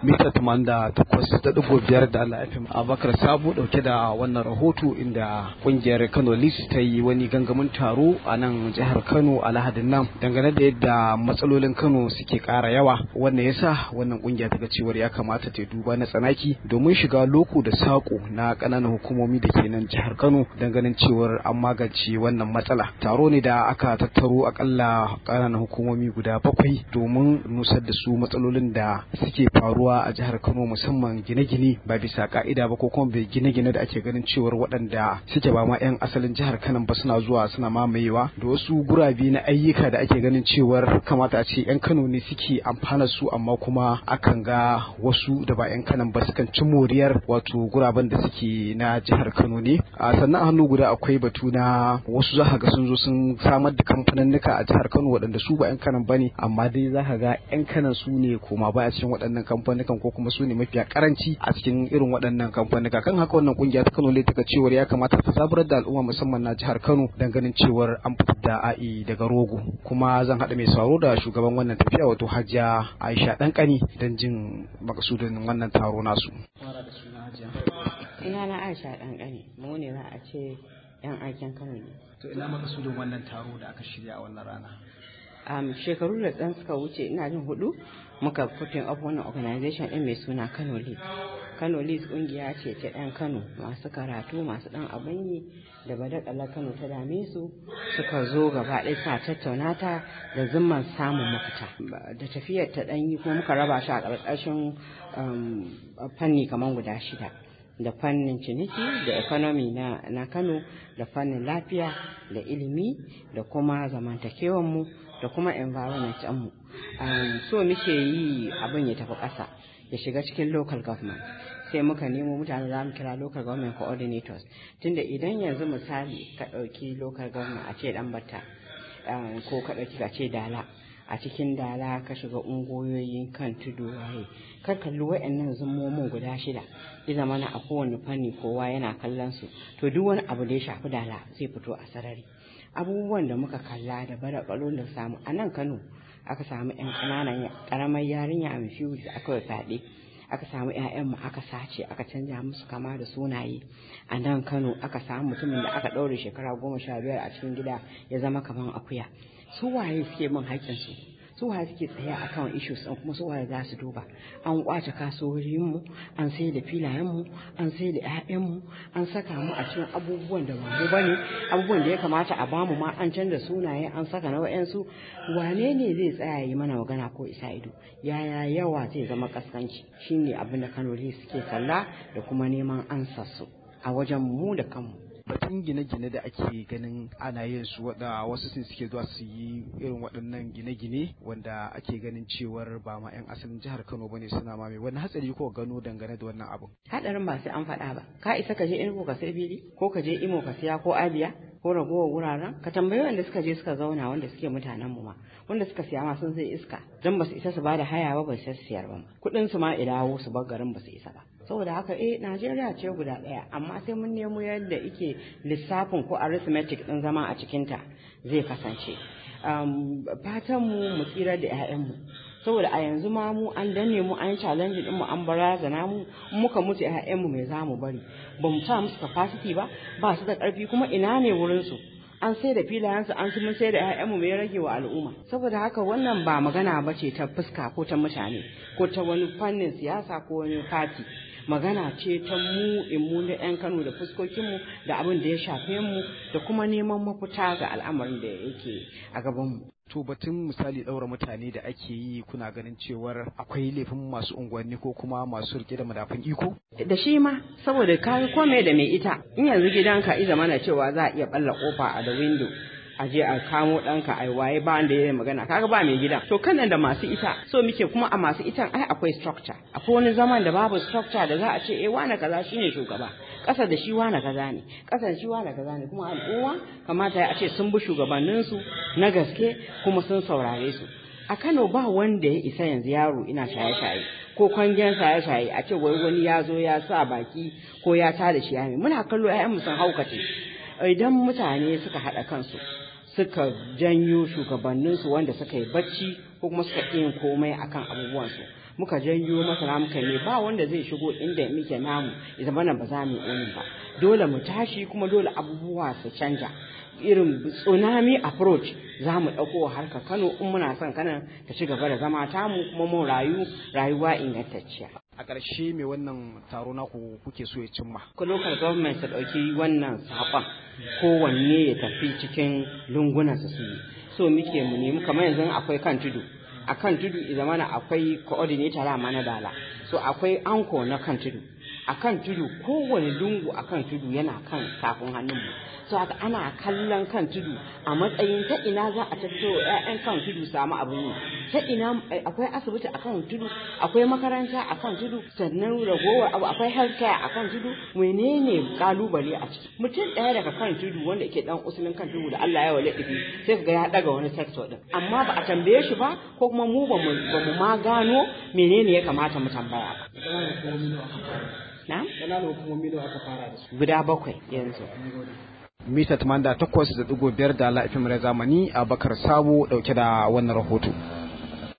mita da takwas da ɗigo biyar da Allah FM Abakar Sabo ɗauke da wannan rahoto inda ƙungiyar Kano List ta yi wani gangamin taro a nan jihar Kano a Lahadin nan dangane da yadda matsalolin Kano suke ƙara yawa wannan yasa wannan ƙungiya ta ga cewar ya kamata ta duba na tsanaki domin shiga loko da saƙo na ƙananan hukumomi da ke nan jihar Kano dangane cewar an magance wannan matsala taro ne da aka tattaro akalla ƙananan hukumomi guda bakwai domin nusar da su matsalolin da suke faruwa a jihar Kano musamman gine-gine ba bisa ka'ida ba ko kuma bai gine-gine da ake ganin cewar waɗanda suke ba ma 'yan asalin jihar Kano ba suna zuwa suna mamayewa da wasu gurabe na ayyuka da ake ganin cewar kamata a ce 'yan Kano ne suke amfana su amma kuma akan ga wasu da ba 'yan Kano ba sukan ci moriyar wato guraben da suke na jihar Kano ne a sannan a hannu guda akwai batu na wasu za ga sun zo sun samar da kamfaninnika a jihar Kano waɗanda su ba 'yan Kano ba ne amma dai za ka ga 'yan Kano su ne koma baya cikin waɗannan kamfanikan ko kuma su ne mafiya karanci a cikin irin waɗannan kamfanika kan haka wannan kungiya ta Kano ta cewar ya kamata ta zaburar da al'umma musamman na jihar Kano dan ganin cewar an fitar da a'i daga rogo kuma zan haɗa mai sauraro da shugaban wannan tafiya wato Hajiya Aisha Dankani dan jin makasudin wannan taro nasu. Ina na Aisha Dankani mu ne za a ce 'yan aikin Kano ne. To ina makasudin wannan taro da aka shirya a wannan rana. um, shekaru da ɗan suka wuce ina jin hudu muka fitin of wannan organization ɗin mai suna Kano League. Kano League ƙungiya ce ta 'yan Kano masu karatu masu ɗan abin yi da badakala Kano ta dame su suka zo gaba ɗaya suna tattauna ta da zimman samun mafita. Da tafiyar ta ɗan yi kuma muka raba shi a ƙarƙashin fanni kamar guda shida. da fannin ciniki da economy na, na Kano da fannin lafiya da ilimi da kuma zamantakewanmu da kuma environment mu um, so muke yi abin ya tafi ƙasa ya shiga cikin local government sai muka nemo mutane za mu kira local government coordinators tunda idan yanzu misali ka ɗauki local government a ce ɗan batta um, ko ka ɗauki ka ce dala a cikin dala ka shiga ungoyoyin kan tudu waye kar kalli wa'annan zummomin guda shida ya zama na a kowane fanni kowa yana kallon su to duk wani abu da ya shafi dala zai fito a sarari abubuwan da muka kalla da bara da samu a nan kano aka samu yan ƙananan ƙaramar yarinya a mafi da aka yi fyaɗe aka samu mu aka sace aka canja musu kama da sunaye a nan kano aka samu mutumin da aka ɗaure shekara goma sha biyar a cikin gida ya zama kaman akuya su waye suke min haƙƙinsu su waye suke tsaye a kan issues ɗin kuma su waye za su duba an kwace kasuwoyinmu an sai da filayenmu an sai da 'ya'yanmu an saka mu a cikin abubuwan da ba mu bane abubuwan da ya kamata a bamu ma an canza sunaye an saka na wa'yansu wane ne zai tsaya yi mana magana ko isa ido yaya yawa zai zama kaskanci shine abin da kanoli suke kalla da kuma neman ansarsu a wajen mu da kanmu batun gine-gine da ake ganin ana yin su wada wasu sun suke zuwa su yi irin waɗannan gine-gine wanda ake ganin cewar ba ma 'yan asalin jihar Kano bane suna ma mai wani hatsari ko gano dangane da wannan abu hadarin ba sai an faɗa ba ka isa ka je Enugu ka sai fili ko ka je Imo ka siya ko Abia ko ragowar wuraren ka tambayi wanda suka je suka zauna wanda suke mutanen mu ma wanda suka siya ma sun zai iska dan ba su isa su bada haya ba ba su siyar ba kuɗin su ma idawo su bar garin ba su isa ba saboda haka eh Najeriya ce guda ɗaya amma sai mun nemo yadda ike lissafin ko arithmetic ɗin zama a cikinta zai kasance fatan mu mu tsira da 'ya'yanmu saboda a yanzu ma mu an danne mu an challenge din mu an barazana mu muka mutu 'ya'yanmu mai zamu bari ba mu sa musu capacity ba ba su da ƙarfi kuma ina ne wurin su an sai da filayensu an mun sai da 'ya'yanmu mai rage wa al'umma saboda haka wannan ba magana ba ce ta fuska ko ta mutane ko ta wani fannin siyasa ko wani fati magana ce ta mu mu na 'yan Kano da fuskokinmu da abin da ya shafe mu da kuma neman mafita ga al'amarin da yake a gabanmu. To batun misali ɗaura mutane da ake yi kuna ganin cewar akwai laifin masu unguwanni ko kuma masu rike da madafin iko? Da shi ma saboda kayan kome da mai ita in yanzu gidanka iza mana cewa za a iya balla kofa a da window a je a kamo ɗanka a waye ba wanda ya magana kaga ba mai gidan to kanan da masu ita so muke kuma a masu itan ai akwai structure akwai wani zaman da babu structure da za a ce eh wane kaza shine shugaba ƙasa da shi wane kaza ne ƙasa da shi wane kaza ne kuma al'umma kamata ya ce sun bi shugabanninsu na gaske kuma sun saurare su a Kano ba wanda ya isa yanzu yaro ina shaye-shaye ko kwangen shaye-shaye a ce wai wani ya zo ya sa baki ko ya tada shi yami muna kallo 'ya'yanmu sun haukace idan mutane suka haɗa kansu suka janyo shugabanninsu wanda suka yi bacci ko kuma suka yin komai akan abubuwansu muka janyo masara muka ne ba wanda zai shigo inda muke namu ya zama ba za mu yi ba dole mu tashi kuma dole abubuwa su canja irin tsunami approach za mu ɗauko harka kano in muna son kanan ta ci gaba da zama tamu kuma mun rayu rayuwa ingantacciya a ƙarshe mai wannan taro naku kuke so ya cimma ko local government ta ɗauki wannan saƙon kowanne ya tafi cikin lungunan su yi so muke mu nemi kamar yanzu akwai kan tudu a kan tudu zamana akwai coordinator ma na dala so akwai anko na kan tudu a kan tudu kowane lungu a kan tudu yana kan tafin hannunmu so haka ana kallon kan tudu a matsayin ta ina za a tattaro 'ya'yan kan tudu samu abin yi ta ina akwai asibiti a kan tudu akwai makaranta a kan tudu sannan ragowar abu akwai healthcare a kan tudu menene kalubale a ciki mutum ɗaya daga kan tudu wanda yake dan usulin kan tudu da Allah ya wale ɗifi sai ga ya ɗaga wani sector din amma ba a tambaye shi ba ko kuma mu ba mu ma gano menene ya kamata mu tambaya ba na? ƙananan hukumomi da aka fara da su guda bakwai yanzu mita 88.5 da la'ifin zamani a bakar sabo dauke da wannan rahoto